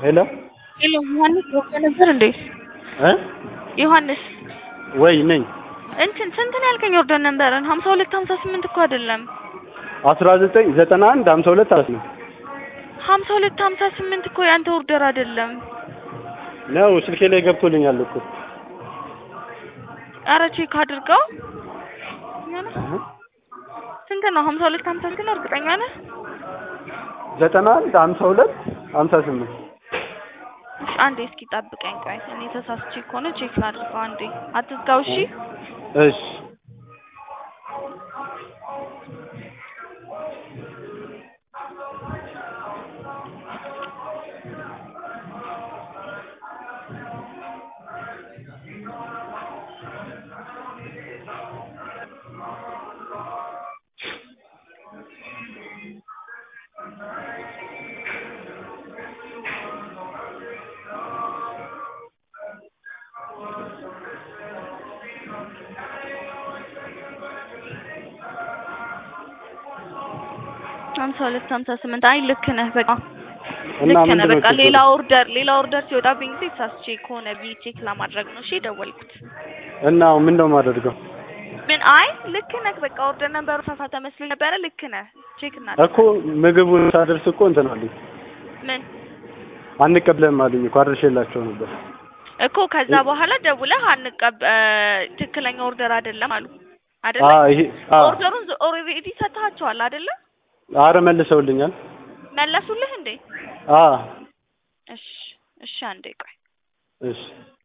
ሄሎ ሄሎ ዮሐንስ ወቀ ነበር እንዴ? እ ዮሐንስ ወይ ነኝ። እንትን ስንት ነው ያልከኝ? ኦርደር ነበረን ሀምሳ ሁለት ሀምሳ ስምንት እኮ አይደለም አስራ ዘጠኝ ዘጠና አንድ ሀምሳ ሁለት አለት ነው ሀምሳ ሁለት ሀምሳ ስምንት እኮ ያንተ ኦርደር አይደለም። ነው ስልኬ ላይ ገብቶልኛል እኮ አረ ቼክ አድርገው። ስንት ነው? ሀምሳ ሁለት ሀምሳ ስንት ነው? እርግጠኛ ነህ? ዘጠና አንድ ሀምሳ ሁለት ሀምሳ ስምንት እሺ አንዴ እስኪ ጠብቀኝ። ቆይ እኔ ተሳስቼ ከሆነ ቼክ ላድርገው። አንዴ አትዝጋው። እሺ እሺ ሀምሳ ሁለት ሀምሳ ስምንት አይ ልክ ነህ። በቃ እና ልክ ነህ። ምንድን ነው በቃ ችግሩ? ሌላ ኦርደር ሌላ ኦርደር ሲወጣብኝ ጊዜ ተሳስቼ ከሆነ ብዬ ቼክ ለማድረግ ነው። እሺ የደወልኩት እና ምን ነው የማደርገው ምን አይ ልክ ነህ። በቃ ኦርደር ነበሩ ተሳሳተ መስሎኝ ነበረ። ልክ ነህ። ቼክ እና እኮ ምግቡን ሳደርስ እኮ እንትን አሉኝ ምን አንቀብለም አሉኝ እኮ አድርሼላቸው ነበር። እኮ ከዛ በኋላ ደውለህ አንቀብ ትክክለኛ ኦርደር አይደለም አሉ አይደለ? አ ይሄ አ ኦርደሩን ኦልሬዲ ሰጥሃቸዋል አይደለ? አረ መልሰውልኛል። መለሱልህ እንዴ? አ እሺ እሺ፣ አንዴ ቆይ እሺ